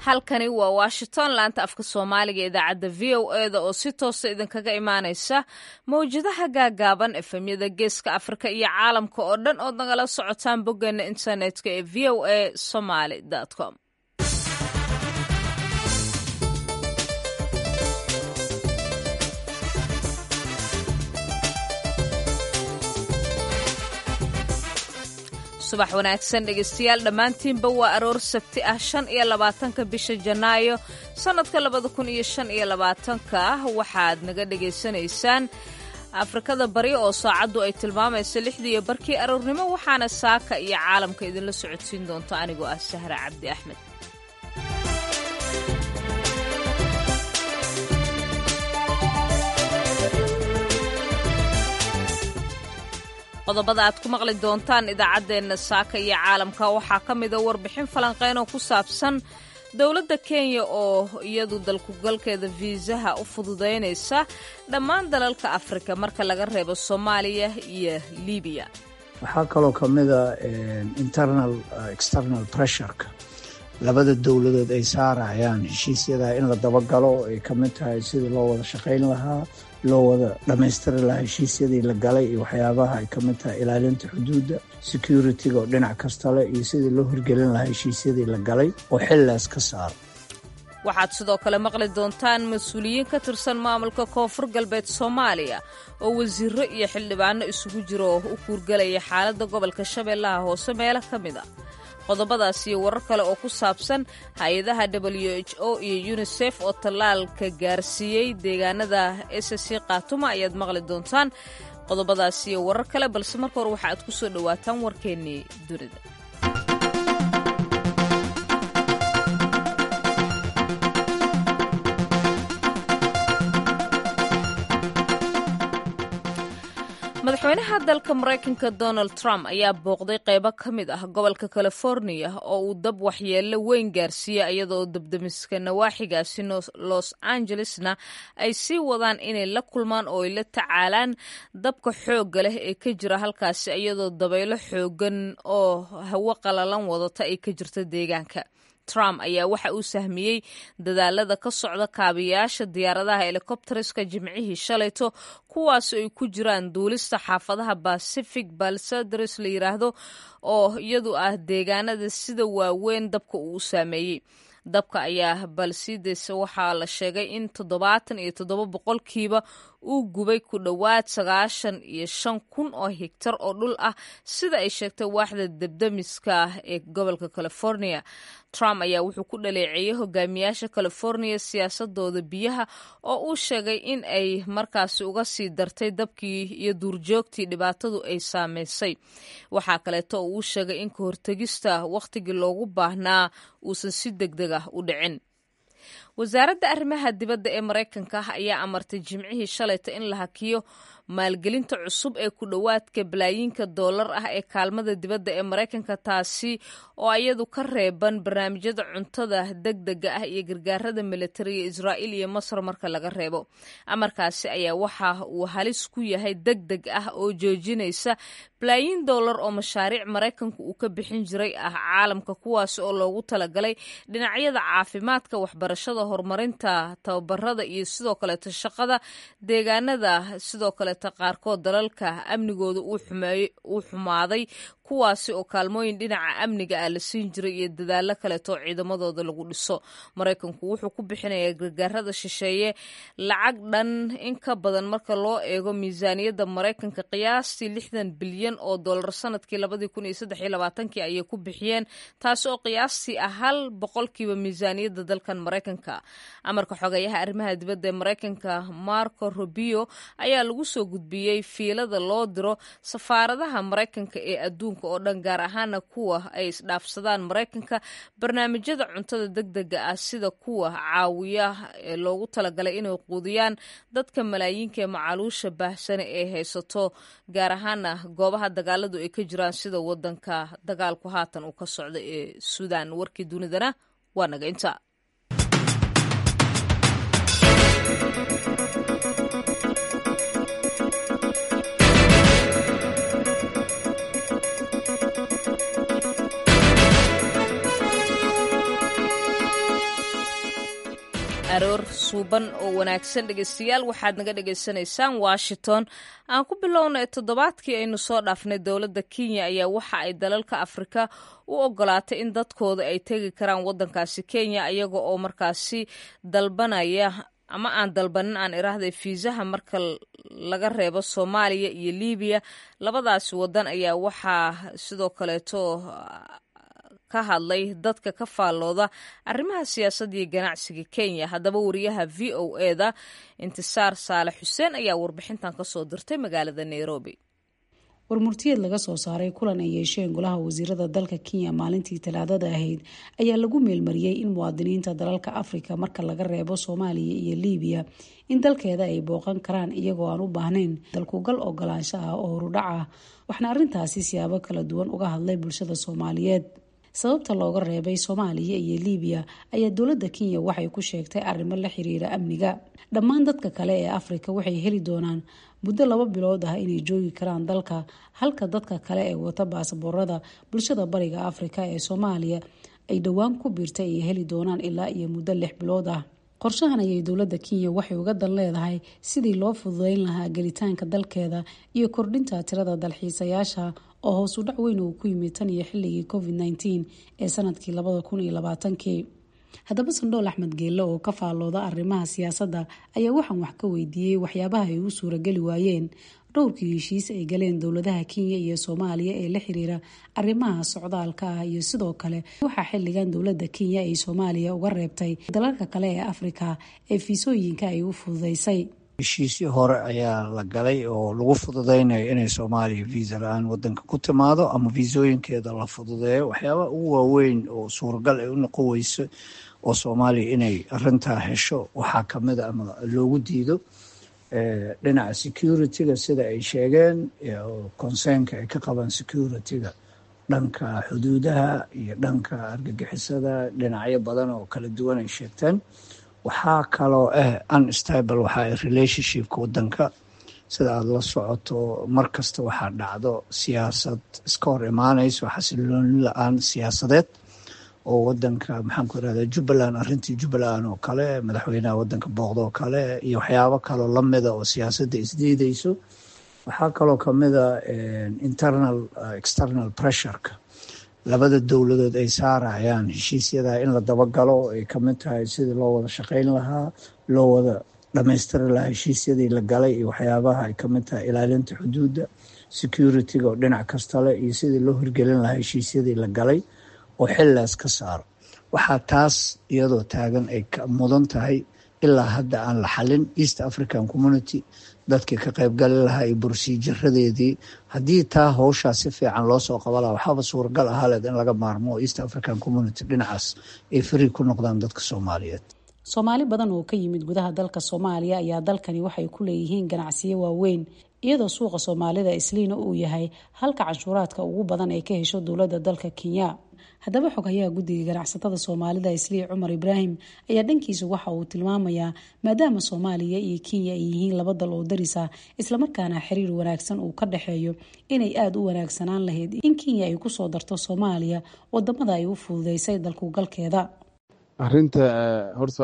halkani waa washington laanta afka soomaaliga idaacadda v o eda oo si toosa idinkaga imaanaysa mawjadaha gaagaaban efemyada geeska afrika iyo caalamka oo dhan ood nagala socotaan boggeena internetka ee v o a somaly com subax wanaagsan dhegeystayaal dhammaantiinba waa aroor sabti ah shan iyo labaatanka bisha janaayo sannadka labada kun iyo shan iyo labaatanka ah waxaad naga dhegaysanaysaan afrikada bari oo saacaddu ay tilmaamayso lixdiiyo barkii aroornimo waxaana saaka iyo caalamka idinla socodsiin doonta anigoo ah sahra cabdi axmed qodobada aad ku maqli doontaan idaacaddeenna saaka iyo caalamka waxaa ka mida warbixin falanqeyn oo ku saabsan dowladda kenya oo iyadu dalkugalkeeda fiisaha u fududaynaysa dhammaan dalalka afrika marka laga reebo soomaaliya iyo libiya waxaa kaloo ka mida internal external pressureka labada dowladood ay saarayaan heshiisyada in la dabagalo ay ka mid tahay sidii loo wada shaqayn lahaa loo wada dhammaystiri lahaa heshiisyadii la galay iyo waxyaabaha ay ka mid tahay ilaalinta xuduudda security-ga oo dhinac kasta leh iyo sidii loo hirgelin lahaa heshiisyadii la galay oo xilligaas ka saaro waxaad sidoo kale maqli doontaan mas-uuliyiin ka tirsan maamulka koonfur galbeed soomaaliya oo wasiiro iyo xildhibaano isugu jiro oo u kuurgelaya xaaladda gobolka shabeellaha hoose meelo ka mid a qodobadaas iyo warar kale oo ku saabsan hay-adaha w h o iyo yunisef oo tallaalka gaarsiiyey deegaanada ssc khaatuma ayaad maqli doontaan qodobadaas iyo warar kale balse marka hore waxa aad ku soo dhowaataan warkeennii dunida madaxweynaha dalka maraykanka donald trump ayaa booqday qaybo ka mid ah gobolka californiya oo uu dab waxyeello weyn gaarsiiyey iyadoo dabdamiska nawaaxigaasi los angelesna ay sii wadaan inay la kulmaan oo ay la tacaalaan dabka xoogga leh ee ka jira halkaasi iyadoo dabaylo xooggan oo hawo qalalan wadata ay ka jirta deegaanka trump ayaa waxa uu sahmiyey dadaalada ka socda kaabiyaasha diyaaradaha helikobteriska jimcihii shalayto kuwaas ay ku jiraan duulista xaafadaha pacific balsadres la yiraahdo oo iyadu ah deegaanada sida waaweyn dabka uu u saameeyey dabka ayaa balsides waxaa la sheegay in toddobaatan iyo toddoba boqolkiiba uu gubay ku dhowaad sagaashan iyo shan kun oo higtar oo dhul ah sida ay sheegtay waaxda debdemiska ah ee gobolka california trump ayaa wuxuu ku dhaleeceeyey hogaamiyaasha california siyaasadooda biyaha oo uu sheegay in ay markaasi uga sii dartay dabkii iyo duurjoogtii dhibaatadu ay saameysay waxaa kaleeto oo uu sheegay in ka hortegista wakhtigii loogu baahnaa uusan si deg deg ah u dhicin wasaaradda arrimaha dibadda ee maraykanka ayaa amartay jimcihii shalayta in la hakiyo maalgelinta cusub ee ku dhowaadka balaayiinka doolar ah ee kaalmada dibadda ee maraykanka taasi oo iyadu ka reeban barnaamijyada cuntada deg dega ah iyo gargaarada militariga israa'iil iyo masar marka laga reebo amarkaasi ayaa waxa uu halis ku yahay deg deg ah oo joojinaysa balaayiin doolar oo mashaariic maraykanku uu ka bixin jiray ah caalamka kuwaasi oo loogu talagalay dhinacyada caafimaadka waxbarashada horumarinta tababarada iyo sidoo kaleeto shaqada deegaanada sidoo kaleeto qaarkood dalalka amnigooda uu xumaaday kuwaasi oo kaalmooyin dhinaca amniga ah la siin jiray iyo dadaalo kaleeto oo ciidamadooda lagu dhiso maraykanku wuxuu ku bixinayaa gargaarada shisheeye lacag dhan in ka badan marka loo eego miisaaniyadda maraykanka qiyaastii lixdan bilyan oo dollar sanadkii labadii kun iyo saddex iyo labaatankii ayay ku bixiyeen taasi oo qiyaastii ah hal boqolkiiba miisaaniyadda dalkan maraykanka amarka xogeeyaha arrimaha dibadda ee maraykanka marco rubio ayaa lagu soo gudbiyey fiilada loo diro safaaradaha maraykanka ee adduunka oo dhan gaar ahaana kuwa ay isdhaafsadaan maraykanka barnaamijyada cuntada deg dega ah sida kuwa caawiya ee loogu talagalay inay quudiyaan dadka malaayiinka ee macaluusha baahsane ee haysato gaar ahaana goobaha dagaaladu ay ka jiraan sida wadanka dagaalku haatan uu ka socda ee suudaan warkii dunidana waa naga inta aroor suuban oo wanaagsan dhegeystayaal waxaad naga dhegaysanaysaan washington aan ku bilownay toddobaadkii aynu soo dhaafnay dowladda kenya ayaa waxa ay dalalka afrika u ogolaatay in dadkooda ay tegi karaan waddankaasi kenya iyaga oo markaasi dalbanaya ama aan dalbanin aan iraahday fiisaha marka laga reebo soomaaliya iyo libiya labadaasi waddan ayaa waxaa sidoo kaleeto ka hadlay dadka ka faallooda arrimaha siyaasadda iyo ganacsiga kenya haddaba wariyaha v o eda intisaar saale xuseen ayaa warbixintan kasoo dirtay magaalada nairobi warmurtiyeed laga soo saaray kulan ay yeesheen golaha wasiirada dalka kenya maalintii talaadada ahayd ayaa lagu meelmariyey in muwaadiniinta dalalka afrika marka laga reebo soomaaliya iyo libiya in dalkeeda ay booqan karaan iyagoo aan u baahnayn dalkugal ogolaansho ah oo horudhac ah waxna arrintaasi siyaabo kala duwan uga hadlay bulshada soomaaliyeed sababta looga reebay soomaaliya iyo libiya ayaa dowladda kenya waxay ku sheegtay arrimo la xiriira amniga dhammaan dadka kale ee afrika waxay heli doonaan muddo laba bilood ah inay joogi karaan dalka halka dadka kale ee wata baasaboorada bulshada bariga afrika ee soomaaliya ay dhowaan ku biirtay ay heli doonaan ilaa iyo muddo lix bilood ah qorshahan ayay dowladda kenya waxay uga dan leedahay sidii loo fududeyn lahaa gelitaanka dalkeeda iyo kordhinta tirada dalxiisayaasha oo hoos u dhac weyn uu ku yimid tan iyo xilligii covid nteen ee sanadkii labada kun iyo labaatankii haddaba sandhool axmed geelle oo ka faallooda arrimaha siyaasadda ayaa waxaan wax ka weydiiyey waxyaabaha ay u suurageli waayeen dhowrkii heshiis ay galeen dowladaha kenya iyo soomaaliya ee la xiriira arrimaha socdaalka ah iyo sidoo kale waxaa xilligan dowladda kenya ay soomaaliya uga reebtay dalalka kale ee afrika ee fiisooyinka ay u fududeysay heshiisyo hore ayaa la galay oo lagu fududeynayo inay soomaaliya viisa la-aan wadanka ku timaado ama viisooyinkeeda la fududeeyo waxyaabaha ugu waaweyn oo suuragal ay u noqon weyso oo soomaaliya inay arintaa hesho waxaa kamid a ama loogu diido dhinaca security-ga sida ay sheegeen concernka ay ka qabaan security-ga dhanka xuduudaha iyo dhanka argagixisada dhinacyo badan oo kala duwan ay sheegteen waxaa kaloo ah unstable waxaa relationshipka wadanka sida aada la socoto mar kasta waxaa dhacdo siyaasad iska hor imaanayso xasilooni la-aan siyaasadeed oo wadanka maxaan ku irahda jubbaland arrintii jubbaland oo kale madaxweynaha wadanka booqda oo kale iyo waxyaabo kaloo lamida oo siyaasadda isdiideyso waxaa kaloo kamida internal external pressureka labada dowladood ay saarayaan heshiisyada in la dabagalo ay kamid tahay sidii loo wada shaqeyn lahaa loo wada dhamaystiri lahaa heshiisyadii la galay iyo waxyaabaha ay kamid tahay ilaalinta xuduudda security-ga oo dhinac kastale iyo sidii loo hirgelin lahaa heshiisyadii la galay oo xilligaas ka saaro waxaa taas iyadoo taagan ay mudan tahay ilaa hadda aan la xalin east african community dadkii ka qaybgali lahaa iyo bursiijaradeedii haddii taa howshaa si fiican loo soo qaba laha waxaaba suuragal ahaaleed in laga maarmo east african community dhinacaas ay fari ku noqdaan dadka soomaaliyeed soomaali badan oo ka yimid gudaha dalka soomaaliya ayaa dalkani waxay ku leeyihiin ganacsiyo waaweyn iyadoo suuqa soomaalida isliina uu yahay halka canshuuraadka ugu badan ay ka hesho dowladda dalka kenya haddaba xoghayaha guddiga ganacsatada soomaalida islii cumar ibraahim ayaa dhankiisa waxa uu tilmaamayaa maadaama soomaaliya iyo kenya ay yihiin laba dal oo darisa islamarkaana xiriir wanaagsan uu ka dhexeeyo inay aada u wanaagsanaan lahayd in kenya ay kusoo darto soomaaliya wadamada ay u fududeysay dalkugalkeeda arinta horta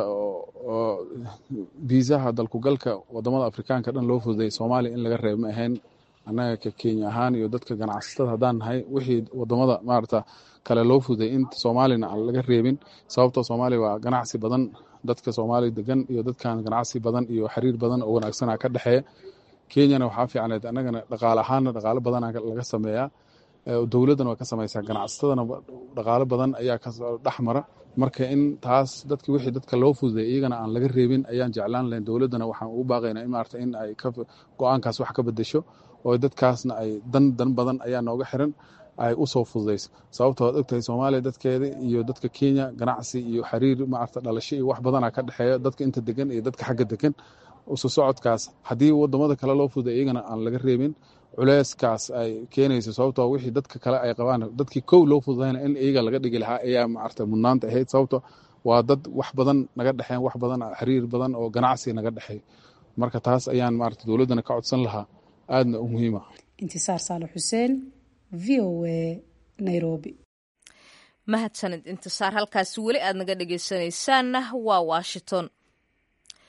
oo biisaha dalkugalka wadamada afrikaanka dhan loo fududay soomaaliya in laga reeb ma ahayn annaga ka kenya ahaan iyo dadka ganacsatada haddaan nahay wixii wadamada maarata kale loo fududay in soomaaliyana aan laga reebin sababtoo soomaaliya waa ganacsi badan dadka soomaaliya degan iyo dadkan ganacsi badan iyo xiriir badan oo wanaagsana ka dhexeeya kenyana waxaa fiicneed annagana dhaqaale ahaanna dhaqaalo badana laga sameeyaa dowladdana waa ka samaysaa ganacsatadana dhaqaalo badan ayaa kasoo dhex mara marka in taas dadki wixii dadka loo fududay iyagana aan laga reebin ayaan jeclaan lahayn dowladdana waxaan ugu baaqaynaa in maarata in ay go-aankaas wax ka bedesho oo dadkaasna ay dan dan badan ayaa nooga xiran ay usoo fududayso sababto waad ogtahay soomaaliya dadkeeda iyo dadka kenya ganacsi iyo xiriir maarata dhalasho iyo wax badana ka dhexeeya dadka inta degan iyo dadka xagga degan usu socodkaas haddii wadamada kale loo fududay iyagana aan laga reebin culeyskaas ay keenayso sababtoo wixii dadka kale ay qabaan dadkii kow loo fududayna in iyaga laga dhigi lahaa ayaa maarata mudnaanta ahayd sababto waa dad wax badan naga dhexeen wax badan xiriir badan oo ganacsi naga dhexeey marka taas ayaan maarata dowladdana ka codsan lahaa aadna u muhiima intisaar saale xuseen v o a nairobi mahadsanid intisaar halkaasi weli aad naga dhegeysanaysaanna waa washington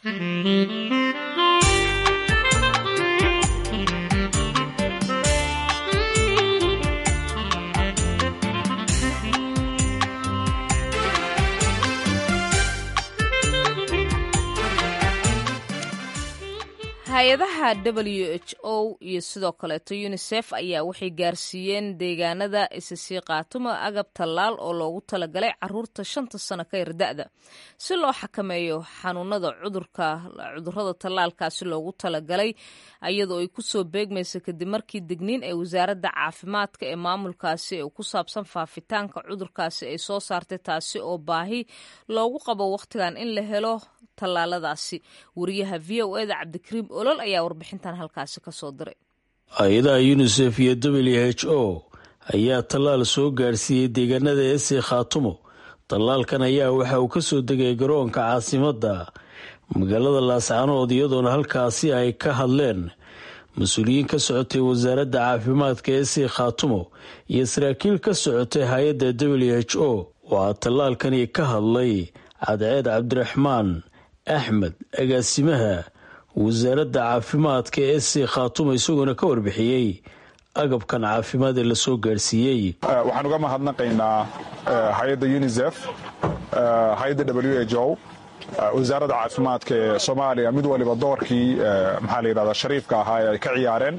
hay-adaha w h o iyo sidoo kaleeto unisef ayaa waxay gaarsiiyeen deegaanada isisii qaatumo agab tallaal oo loogu talagalay caruurta shanta sano ka yar da-da si loo xakameeyo xanuunada cudurada tallaalkaasi loogu talagalay iyadoo ay kusoo beegmaysa kadib markii digniin ee wasaaradda caafimaadka ee maamulkaasi ee ku saabsan faafitaanka cudurkaasi ay soo saartay taasi oo baahi loogu qabo wakhtigan in la helo tallaaladaasi wariyaha v o eda cabdikariim olol ayaa warbixintan halkaasi ka soo diray hay-adaha yunisef iyo w h o ayaa tallaal soo gaarsiiyey deegaanada ese khaatumo tallaalkan ayaa waxa uu kasoo degay garoonka caasimadda magaalada laascanood iyadoona halkaasi ay ka hadleen mas-uuliyiin ka socotay wasaaradda caafimaadka ese khaatumo iyo saraakiil ka socotay hay-adda w h o waxaa tallaalkani ka hadlay cadceed cabdiraxmaan axmed agaasimaha wasaaradda caafimaadka ee se khaatumo isagoona ka warbixiyey agabkan caafimaad ee lasoo gaarsiiyey waxaan uga mahadnaqaynaa hay-adda unisef hay-adda w h o wasaaradda caafimaadka ee soomaaliya mid waliba doorkii maxaa la yidhahdaa shariifka ahaa ee ay ka ciyaareen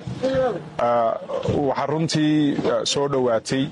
waxaa runtii soo dhowaatay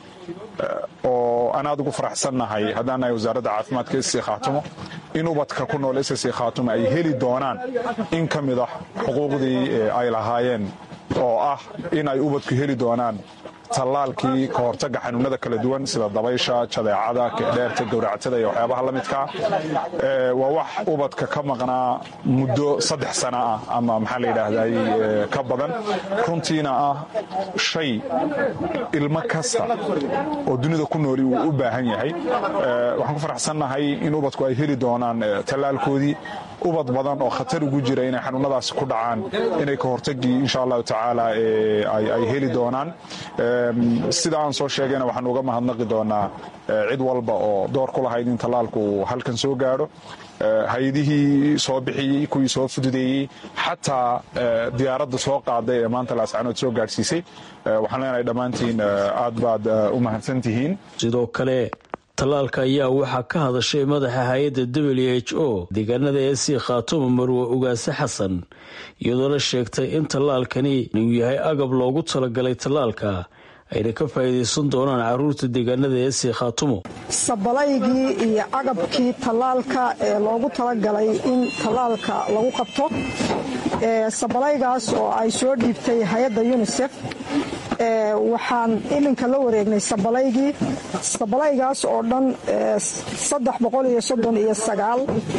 oo aan aad ugu faraxsannahay haddaan nahay wasaaradda caafimaadka ss khaatumo in ubadka ku nool ss khaatumo ay heli doonaan in ka mid ah xuquuqdii ay lahaayeen oo ah in ay ubadku heli doonaan tallaalkii ka hortaga xanuunada kala duwan sida dabaysha jadeecada kedheerta gowracatada iyo waxyaabaha la midkaa waa wax ubadka ka maqnaa muddo saddex sana ah ama maxaa la yidhaahday ka badan runtiina ah shay ilmo kasta oo dunida ku nooli uu u baahan yahay waxaan ku faraxsannahay in ubadku ay heli doonaan tallaalkoodii ubad badan oo khatar ugu jira inay xanuunadaasi ku dhacaan inay ka hortagii insha allahu tacaala ay heli doonaan sida aan soo sheegayna waxaan uga mahadnaqi doonaa cid walba oo door ku lahayd in tallaalku uu halkan soo gaadho hay-adihii soo bixiyey kuwii soo fududeeyey xataa diyaaradda soo qaaday ee maanta laascanood soo gaadhsiisay waxaan leenahay dhammaantiin aad baad u mahadsantihiin sidoo kale tallaalka ayaa waxaa ka hadashay madaxa hay-adda w h o deegaanada ee sii khaatumo marwe ugaase xasan iyadoona sheegtay in tallaalkani uu yahay agab loogu talagalay tallaalka ayna ka faa'iidaysan doonaan caruurta deegaanada ee sii khaatumo sabalaygii iyo agabkii tallaalka ee loogu talagalay in tallaalka lagu qabto sabalaygaas oo ay soo dhiibtay hay-adda unisef waxaan iminka la wareegnay sabalaygii sabalaygaas oo dhan saddex boqol iyo soddon iyo sagaal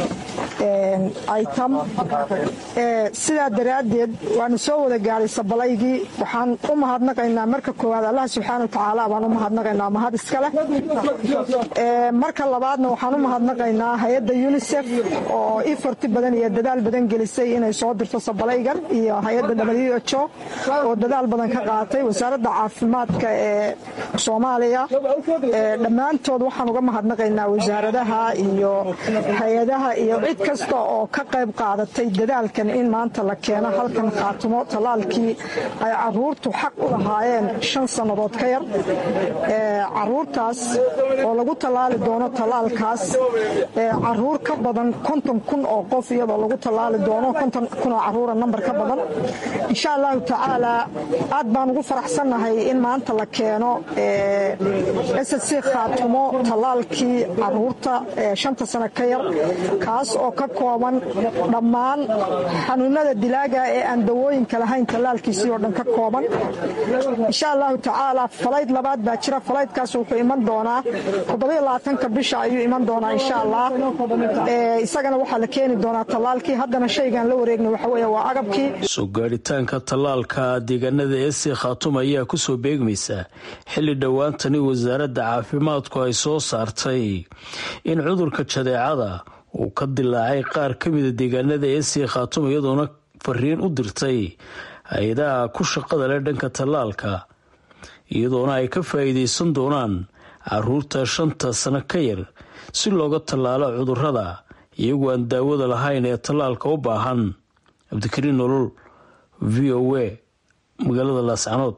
item sidaa daraaddeed waanu soo wada gaadhay sabalaygii waxaan u mahadnaqaynaa marka koowaad allah subxaana watacaala baan u mahadnaqaynaa mahad iskaleh marka labaadna waxaan u mahadnaqaynaa hay-adda unisef oo ifarti badan iyo dadaal badan gelisay inay soo dirto sabalaygan iyo hay-adda w h o oo dadaal badan ka qaatay wasaaradda caafimaadka ee soomaaliya dhammaantood waxaan uga mahadnaqaynaa wasaaradaha iyo hay-adaha iyo cid kasta oo ka qayb qaadatay dadaalkan in maanta la keeno halkan khaatimo tallaalkii ay caruurtu xaq u lahaayeen shan sannadood ka yar caruurtaas oo lagu tallaali doono tallaalkaas caruur ka badan konton kun oo qof iyadoo lagu tallaali doono konton kun oo caruura nambar ka badan insha allahu tacaala aad baan ugu faraxsannahay in maanta la keeno ssc khaatumo tallaalkii caruurta shanta sano ka yar kaas oo ka kooban dhammaan xanuunada dilaaga ee aan dawooyinka lahayn tallaalkiisii oo dhan ka kooban insha allahu tacaala falayd labaad baa jira falaydkaas wuxuu iman doonaa toddobaatanka bisha ayuu iman doonaa insha allah isagana waxaa la keeni doonaa tallaalkii haddana shaygaan la wareegna waxa weeye waa agabkii soo gaadhitaanka tallaalka deegaanada ese khaatuma ayaa kusoo beegmaysa xilli dhowaantani wasaaradda caafimaadku ay soo saartay in cudurka jadeecada uu ka dilaacay qaar ka mida deegaanada ese khaatuma iyadoona fariin u dirtay hay-adaha ku shaqada leh dhanka tallaalka iyadoona ay ka faa'iidaysan doonaan caruurta shanta sano ka yar si looga tallaalo cudurrada iyagu aan daawada lahayn ee tallaalka u baahan cabdikariin nolol v o a magaalada laascanood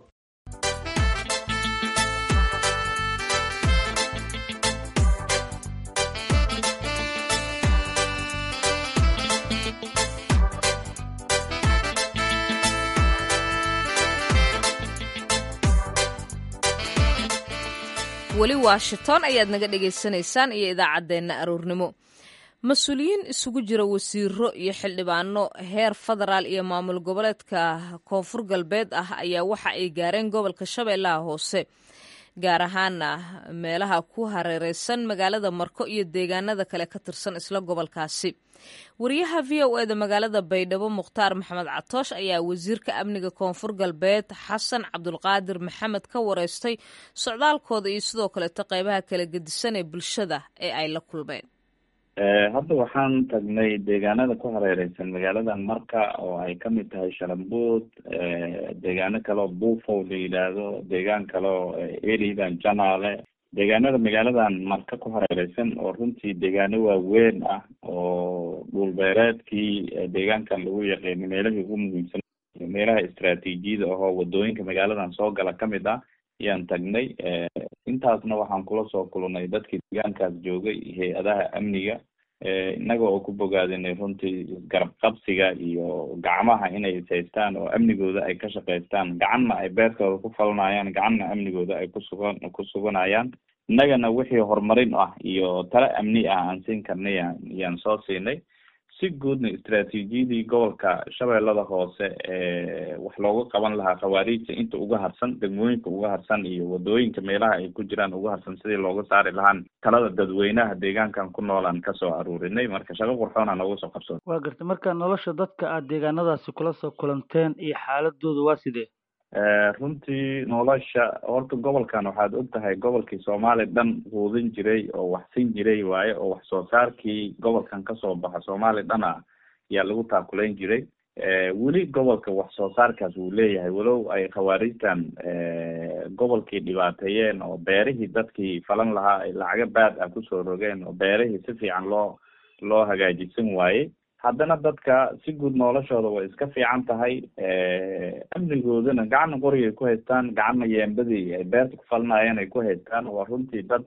weli washington ayaad naga dhagaysanaysaan iyo idaacaddeenna aroornimo mas-uuliyiin isugu jira wasiiro iyo xildhibaano heer federaal iyo maamul goboleedka koonfur galbeed ah ayaa waxa ay gaareen gobolka shabeellaha hoose gaar ahaana meelaha ku hareereysan magaalada marko iyo deegaanada kale ka tirsan isla gobolkaasi wariyaha v o e da magaalada baydhabo mukhtaar maxamed catoosh ayaa wasiirka amniga koonfur galbeed xasan cabdulqaadir maxamed ka wareystay socdaalkooda iyo sidoo kaleeto qeybaha kala gedisan ee bulshada ee ay la kulmeen hadda waxaan tagnay deegaanada ku hareereysan magaaladan marka oo ay kamid tahay shalambuud deegaano kaleo buufow la yidhaahdo deegaan kaleo eridan janaale deegaanada magaaladan marka ku hareereysan oo runtii deegaano waaweyn ah oo dhulbeereedkii deegaankan lagu yaqiino meelahii ugu muhiimsan meelaha istraatiijiyada ahoo wadooyinka magaaladan soo gala kamid ah ayaan tagnay intaasna waxaan kula soo kulnay dadkii deegaankaas joogay hay-adaha amniga innaga oo ku bogaadinay runtii garab qabsiga iyo gacmaha inay ishaystaan oo amnigooda ay ka shaqaystaan gacanna ay beertooda ku falanayaan gacanna amnigooda ay kusugan ku suganayaan innagana wixii horumarin ah iyo tale amni ah aan siin karnay ayaan soo siinay si guudna istraatiijiyadii gobolka shabeellada hoose ee wax looga qaban lahaa khawaariijta inta uga harsan degmooyinka uga harsan iyo wadooyinka meelaha ay ku jiraan uga harsan sidii looga saari lahaan talada dadweynaha deegaankan ku noolaan kasoo aruurinay marka shaqo qurxoona nooga soo qabsoon waa garta marka nolosha dadka aad deegaanadaasi kula soo kulanteen iyo xaaladooda waa sidee runtii nolosha horta gobolkan waxaad og tahay gobolkii soomaaliya dhan quudin jiray oo wax sin jiray waaye oo wax soo saarkii gobolkan kasoo baxa soomaaliya dhan ah ayaa lagu taakulayn jiray weli gobolka wax soo saarkaas wuu leeyahay walow ay khawaarijtan gobolkii dhibaateeyeen oo beerihii dadkii falan lahaa ay lacago baad ah kusoo rogeen oo beerihii si fiican loo loo hagaajisan waayey haddana dadka si guud noloshooda way iska fiican tahay amnigoodana gacanna qorigay ku haystaan gacanna yeembadii ay beerta ku falinayeen ay ku haystaan waa runtii dad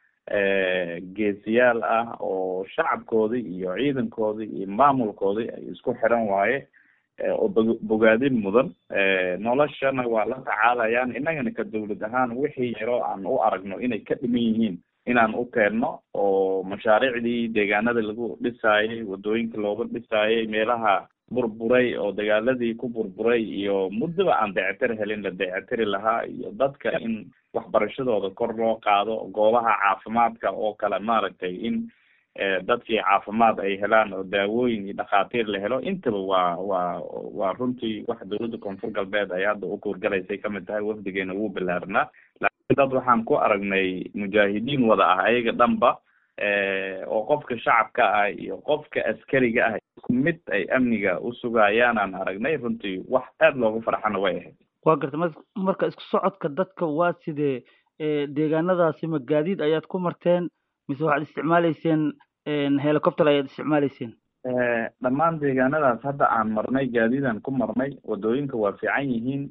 geesiyaal ah oo shacabkoodii iyo ciidankoodii iyo maamulkoodii ay isku xiran waaye oo bo bogaadin mudan noloshana waa la tacaalayaan innagana ka dawlad ahaan wixii yaroo aan u aragno inay ka dhiman yihiin inaan u keenno oo mashaariicdii deegaanada lagu dhisaayay wadooyinka looga dhisaayay meelaha burburay oo dagaaladii ku burburay iyo muddaba aan dayactir helin la dayactiri lahaa iyo dadka in waxbarashadooda kor loo qaado goobaha caafimaadka oo kale maaragtay in dadkii caafimaad ay helaan oo daawooyin iyo dhakhaatiir la helo intaba waa waa waa runtii wax dawladda koonfur galbeed ay hadda u kuurgalaysay kamid tahay wafdigeena wuu bilaarnaa laakiin dad waxaan ku aragnay mujaahidiin wada ah ayaga dhanba oo qofka shacabka ah iyo qofka askariga ah isku mid ay amniga u sugayaan aan aragnay runtii wax aada loogu farxana way ahayd waa garta m marka isku socodka dadka waa sidee deegaanadaasi ma gaadiid ayaad ku marteen mise waxaad isticmaaleyseen helicopter ayaad isticmaaleyseen dhammaan deegaanadaas hadda aan marnay gaadiidaan ku marnay wadooyinka waa fiican yihiin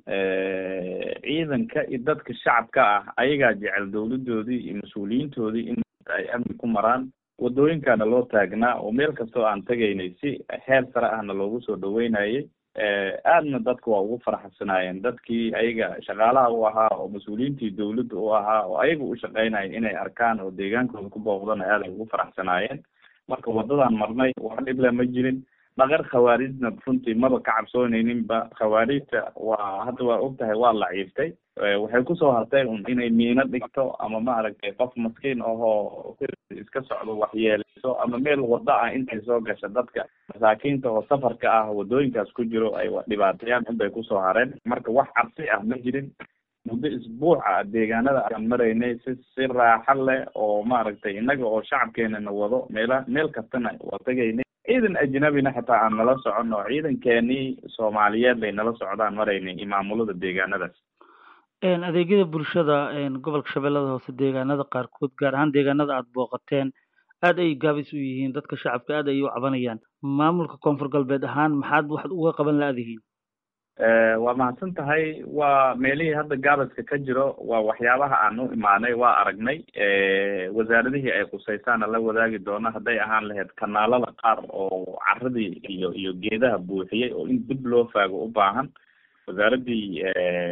ciidanka iyo dadka shacabka ah ayagaa jecel dawladoodii iyo mas-uuliyiintoodii in ay amni ku maraan wadooyinkaana loo taagnaa oo meel kastoo aan tegaynay si heer sare ahna loogu soo dhaweynayay aadna dadka waa ugu farxasanaayeen dadkii ayaga shaqaalaha u ahaa oo mas-uuliyiintii dawladda u ahaa oo ayaga u shaqeynaya inay arkaan oo deegaankooda ku booqdana aad ay ugu faraxsanaayeen marka wadadaan marnay wax dhible ma jirin dhaqar khawaarijna runtii maba ka cabsoonayninba khawaarijta waa hadda waa og tahay waa laciiftay waxay kusoo hartay un inay miino dhigto ama maaragtay qof maskiin ahoo iska socdo waxyeeleyso ama meel wado ah intay soo gasha dadka masaakiinta oo safarka ah wadooyinkaas ku jiro ay dhibaateeyaan inbay kusoo hareen marka wax cabsi ah ma jirin muddo isbuuc ah deegaanada aan maraynay si si raaxo leh oo maaragtay innaga oo shacabkeenana wado meela meel kastana waa tegaynay ciidan ajnabina xitaa aan nala socon oo ciidankeenii soomaaliyeed bay nala socdaan maraynay iyo maamulada deegaanadaas adeegyada bulshada gobolka shabeellada hoose deegaanada qaarkood gaar ahaan deegaanada aada booqateen aad ay gaabis u yihiin dadka shacabka aad ay u cabanayaan maamulka koonfur galbeed ahaan maxaad waxaad uga qaban la-dihiin waa mahadsan tahay waa meelihii hadda gaabaska ka jiro waa waxyaabaha aan u imaanay waa aragnay wasaaradihii ay khusaysaana la wadaagi doona hadday ahaan lahayd kanaalada qaar oo caradii iyo iyo geedaha buuxiyey oo in dib loo faago u baahan wasaaradii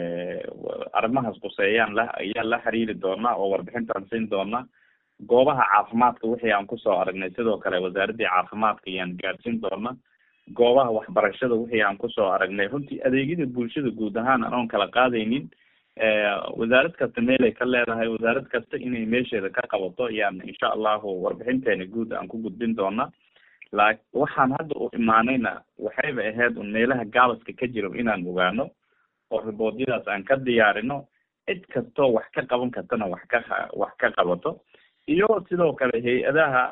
arrimahaas khuseeyaan la ayaa la xiriiri doonaa oo warbixintaan siin doona goobaha caafimaadka wixii aan kusoo aragnay sidoo kale wasaaradii caafimaadka ayaan gaadhsiin doona goobaha waxbarashada wixii aan kusoo aragnay runtii adeegyada bulshada guud ahaan anoon kala qaadaynin wasaarad kasta meelay ka leedahay wasaarad kasta inay meesheeda ka qabato ayaan insha allahu warbixinteena guud aan ku gudbin doona la waxaan hadda u imaanayna waxayba ahayd un meelaha gaabaska ka jiro inaan ogaano oo riboodyadaas aan ka diyaarino cid kastoo wax ka qaban kartana wax ka wax ka qabato iyo sidoo kale hay-adaha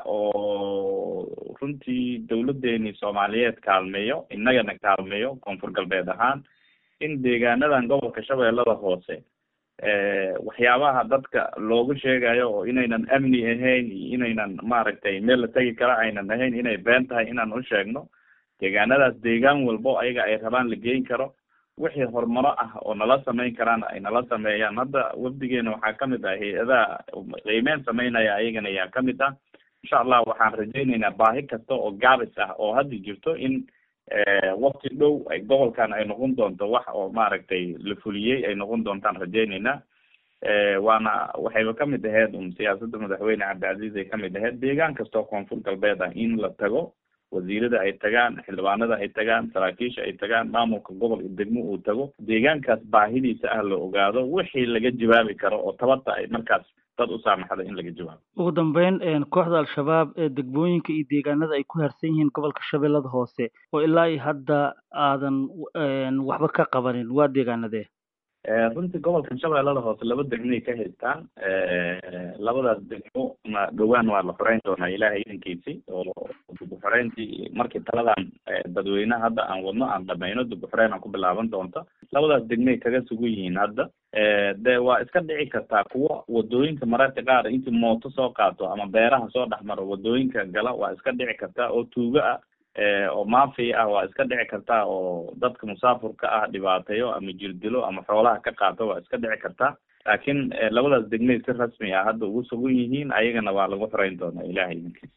oo runtii dawladeeni soomaaliyeed kaalmeeyo innagana kaalmeeyo koonfur galbeed ahaan in deegaanadan gobolka shabeellada hoose waxyaabaha dadka loogu sheegayo oo inaynan amni ahayn iyo inaynan maaragtay meel la tegi kara aynan ahayn inay been tahay inaan u sheegno deegaanadaas deegaan walbo ayaga ay rabaan la geyn karo wixii horumaro ah oo nala samayn karaan ay nala sameeyaan hadda wafdigeena waxaa kamid ah hay-adaha qiimeyn sameynaya ayagana ayaa kamid ah insha allah waxaan rajayneynaa baahi kasta oo gaabis ah oo hadda jirto in wakti dhow ay gobolkan ay noqon doonto wax oo maaragtay la fuliyey ay noqon doontaan rajayneynaa waana waxayba kamid ahayd un siyaasadda madaxweyne cabdicasiis ay kamid ahayd deegaan kastoo koonfur galbeed ah in la tago wasiirada ay tagaan xildhibaanada ay tagaan saraakiisha ay tagaan maamulka gobol iyo degmo uu tago deegaankaas baahidiisa ah la ogaado wixii laga jawaabi karo oo tabarta ay markaas dad u saamaxda in laga jawaabo ugu dambeyn kooxda al-shabaab ee degmooyinka iyo deegaanada ay ku harsan yihiin gobolka shabeellada hoose oo ilaa iyo hadda aadan waxba ka qabanin waa deegaanadee runtii gobolka shabeellada hoose laba degmoay ka haystaan labadaas degmo na dhowaan waa la xoreyn doonaa ilaahay idankiisi oo dib u xoreyntii markii taladan dadweyneha hadda aan wadno aan dhamayno dib u xoreyn aan ku bilaaban doonto labadaas degmoay kaga sugan yihiin hadda de waa iska dhici kartaa kuwo wadooyinka mararka qaar intii mooto soo qaato ama beeraha soo dhex maro wadooyinka gala waa iska dhici kartaa oo tuugo ah oo maafi ah waa iska dhici kartaa oo dadka musaafurka ah dhibaateeyo ama jirdilo ama xoolaha ka qaato waa iska dhici kartaa laakiin labadaas degmay si rasmi ah hadda ugu sugan yihiin ayagana waa lagu xoreyn doonaa ilahay idinkiis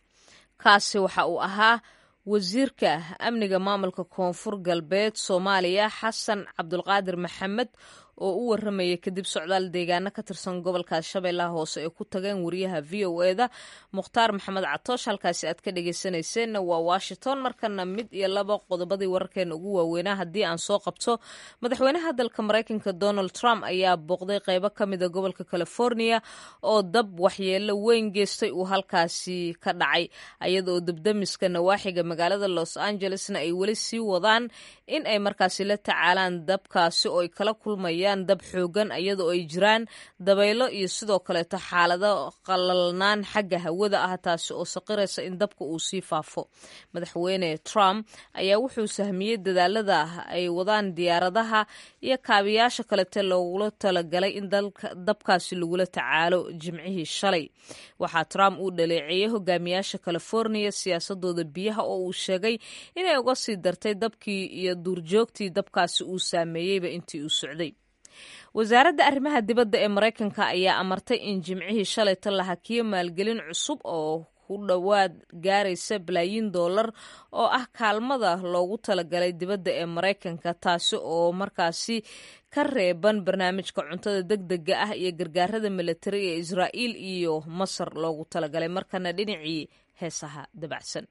kaasi waxa uu ahaa wasiirka amniga maamulka koonfur galbeed soomaaliya xasan cabdulqaadir maxamed oo u warramaya kadib socdaal deegaano ka tirsan gobolkaas shabeellaha hoose ay ku tageen wariyaha v o e da mukhtaar maxamed catoosh halkaasi aad ka dhegeysanayseena waa washington markana mid iyo laba qodobadii wararkeena ugu waaweynaa haddii aan soo qabto madaxweynaha dalka maraykanka donald trump ayaa booqday qeybo ka mida gobolka california oo dab waxyeelo weyn geystay uu halkaasi ka dhacay ayadaoo dabdamiska nawaaxiga magaalada los angelesna ay weli sii wadaan in ay markaasi la tacaalaan dabkaasi oo ay kala kulmayaan dab xoogan iyadoo ay jiraan dabaylo iyo sidoo kaleeto xaalado qalalnaan xagga hawada ah taasi oo saqiraysa in dabka uu sii faafo madaxweyne trump ayaa wuxuu sahmiyey dadaalada ay wadaan diyaaradaha iyo kaabiyaasha kalete loogula talagalay in dabkaasi lagula tacaalo jimcihii shalay waxaa trump uu dhaleeceeyey hogaamiyaasha california siyaasadooda biyaha oo uu sheegay inay uga sii dartay dabkii iyo duurjoogtii dabkaasi uu saameeyeyba intii uu socday wasaaradda arrimaha dibadda ee maraykanka ayaa amartay in jimcihii shalayta la hakiyo maalgelin cusub oo ku dhowaad gaaraysa balaayiin dollar oo ah kaalmada loogu talagalay dibadda ee maraykanka taasi oo markaasi ka reeban barnaamijka cuntada deg dega ah iyo gargaarada militari ee israa'iil iyo masar loogu talagalay markana dhinacii heesaha dabacsan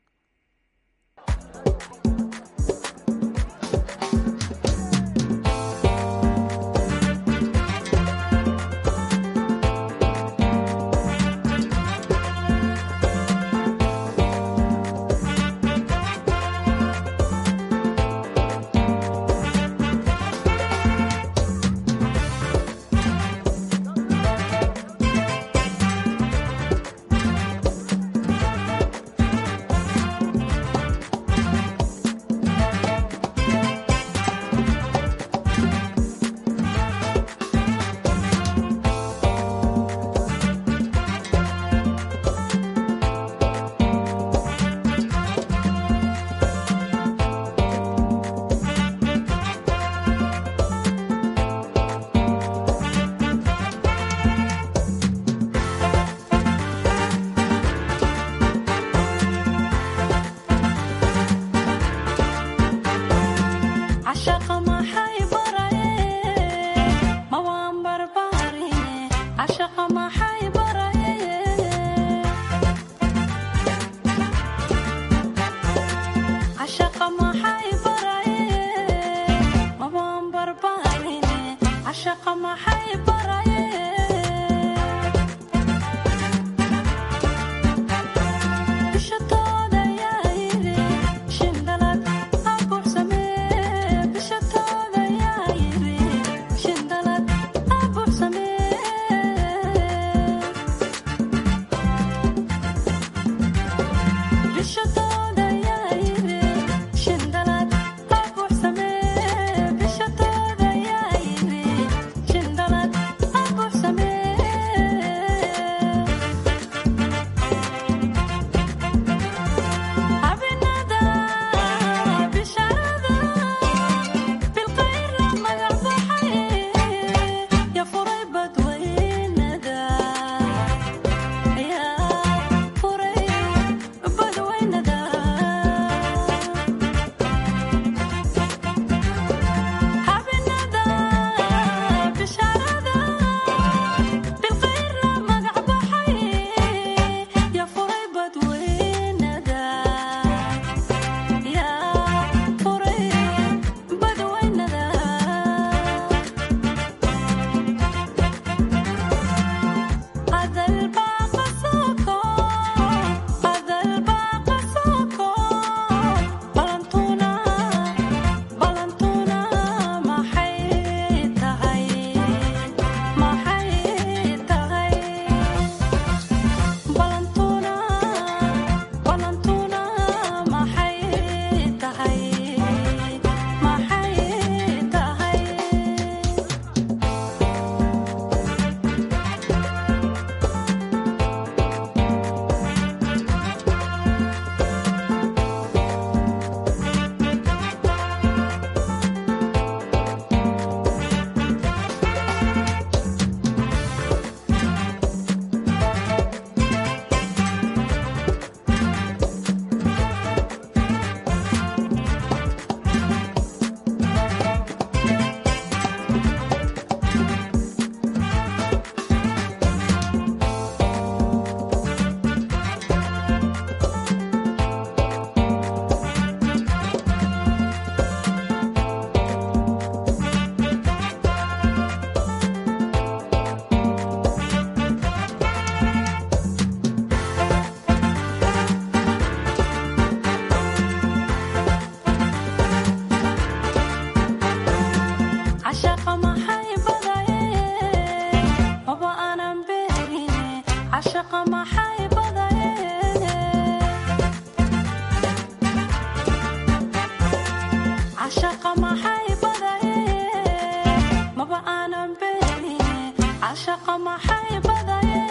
cashaqa maxay badaye maba aanan beeni cashaqa maxay badaye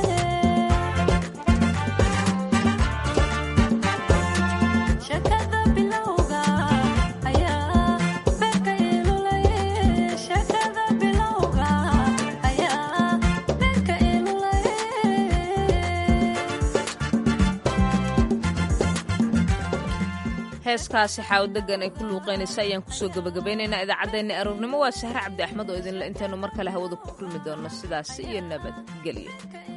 shakada bilowga ayaa beerka ilulaye shakada bilowga ayaa beerka ilulaye heeskaasi xaawo degan ay ku luuqaynaysa ayaan kusoo gebagabaynaynaa idaacaddeenna aroornimo waa sahre cabdi axmed oo idinle intaanu mar kale hawada ku kulmi doonno sidaas iyo nabadgelyo